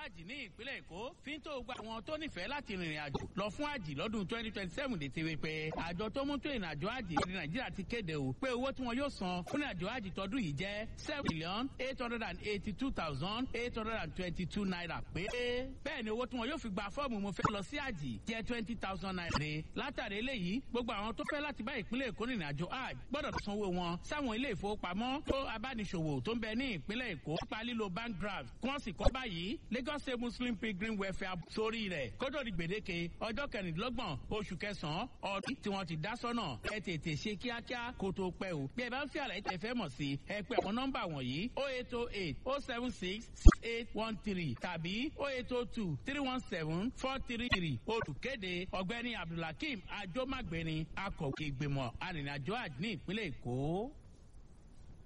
àjì ní ìpínlẹ̀ èkó fi ń tó gba àwọn tó nífẹ̀ẹ́ láti rìnrìn àjò lọ fún àjì lọ́dún twenty twenty seven lè ti rí pé àjọ tó mú tó ìrìn àjò àjì ní nàìjíríà ti kéde o pé owó tí wọn yóò san fún àjò àjì tọdún yìí jẹ́ seven million eight hundred and eighty two thousand eight hundred and twenty two naira pé bẹ́ẹ̀ ni owó tí wọn yóò fi gba fọ́ọ̀mù mo fẹ́ lọ sí àjì jẹ́ twenty thousand naira ni látàrí eléyìí gbogbo àwọn tó fẹ́ láti bá ìpínlẹ̀ èkó rìnrìn àjò àjì gbọ́dọ̀ sanwó wọn sáwọn ilé ìfowópamọ́ tó abániṣòwò tó ń bẹ ní ìpínlẹ̀ èkó nípa lílo bank draft kí wọ́n sì kọ́ báyìí lagos state muslim pilgrim welfare sórí rẹ̀ kótó di gbèdéke ọjọ́ kẹrìndínlọ́gbọ̀n oṣù kẹsàn-án ọdún tí wọ́n ti dá sọ́nà ẹ tètè ṣe kíákíá kó tó pẹ́ o bí ẹ bá ń fi àlàyé tẹ fẹ́ mọ̀ sí ẹ pé àwọn nọ́mbà wọ̀nyí o eight o eight o seven six six eight one three tàbí o eight o two three one seven four three three olùkéde ọ̀gbẹ́ni abdulhakeem ajomagbeni akọ̀wé ìgbìmọ̀ arìnrìnàjò àjò ní ìpínlẹ̀ èkó.